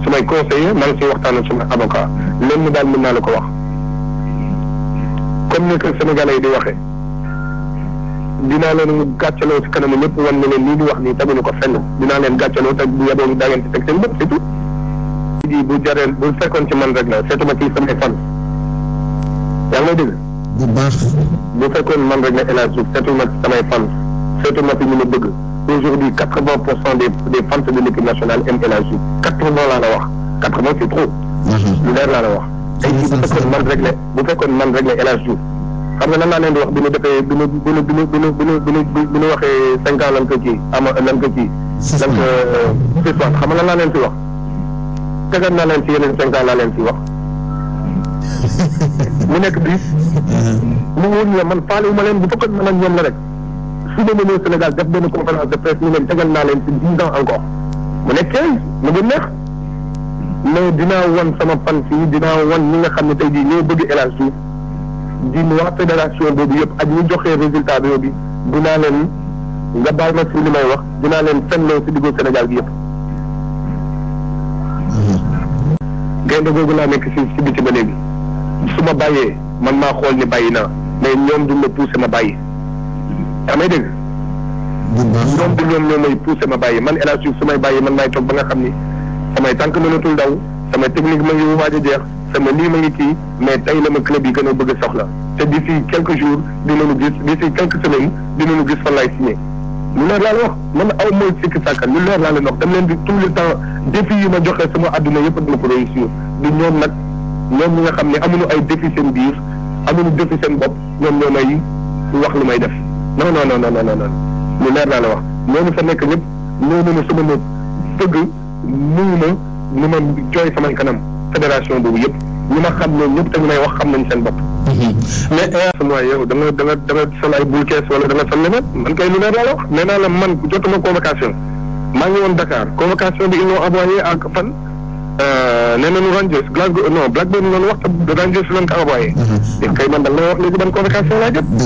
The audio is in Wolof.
samay conseiller maa ngi siy waxtaan ak sama avocat lenn daal mën naa la ko wax comme ni ko Sénégalais yi di waxee dinaa leen gàccaloo si kanamu ñëpp wan ne leen lii di wax nii teguñu ko fenn dinaa leen gàccaloo te bu yeboo daa ngeen ci teg seen bët c'est tout. ji bu jaree bu fekkoon ci man rek la seetuma ci samay fan yaa ngi may dégg. bu baax. bu fekkoon man rek la El Hadj Diouf seetuma ci samay fan seetuma ci ñu ma bëgg aujourd'hui quatre vingt pour cent des des fans de l'équipe nationale aiment El Hadj Diouf quatre vingt laa la wax quatre vingt c'est trop. lu leer laa la wax. tey jii bu fekkoon man rek la bu fekkoon man rek la El Hadj Diouf xam nga lan laa leen di wax bi ñu defee bi ñu bi ñu bi ñu bi ñu bi ñu bi ñu bi ñu waxee cinq ans lan ko kii ama lan ko kii. lan ko six ans xam nga lan laa leen fi wax. tegal naa leen ci yeneen cinq ans laa leen ci wax mu nekk bis mu wóor la man faale wu ma leen bu fekkoon man ak ñoom la rek su ma ñëwee Sénégal def benn conférence de presse ñu leen tegal naa leen ci dix ans encore mu nekk quinze mu gën neex mais dinaa wan sama fan fii dinaa wan ñi nga xam ne tey jii ñoo bëgg El Hadj Diouf di waa fédération boobu yëpp ak ñu joxee résultat bi bi dinaa leen nga baal ma si li may wax dinaa leen fenloo si diggu Sénégal gi yëpp gaynde googu laa nekk si si biti ba léegi su ma bàyyee man maa xool ni bàyyi naa mais ñoom duñ ma poussé ma bàyyi yaa may dégg ñoom du ñoom ñoo may poussé ma bàyyi man El Hadj Diouf su may bàyyi man maay toog ba nga xam ni samay tànk mënatul daw sama technique ma ngi waaj a jeex sama lii ma ngi kii mais tey la ma club yi gën a bëgg a soxla te d'ici quelques jours dinañu gis d'ici quelques semaines dinañu gis fan laay signé lu leer laa la wax man aw mooy sikki sàkka lu leer laa leen wax dama leen di tout le temps défi yi ma joxe sama àdduna yëpp dama ko réussir di ñoom nag ñoom ñi nga xam ne amuñu ay défi seen biir amuñu défi seen bopp ñoom ñoo may wax lu may def non non non non non non lu leer laa la wax ñooñu fa nekk ñëpp ñoo ne sama néeg fëgg nuyu ma ni ma jooy samay kanam fédération boobu yëpp ñi ma xam ne ñëpp te ñu may wax xam nañ seen bopp. mais sama yow da nga da nga da nga sol ay bul kees wala da nga sol leneen man kay lu leer laa la wax nee naa la man jotuma convocation maa ngi woon Dakar convocation bi ils l'ont envoyé ak fan. nee nañu Rangers Glasgow non Blackburn noonu wax te Rangers lañ ko envoyé. kay man da nga wax léegi ban convocation laa jot.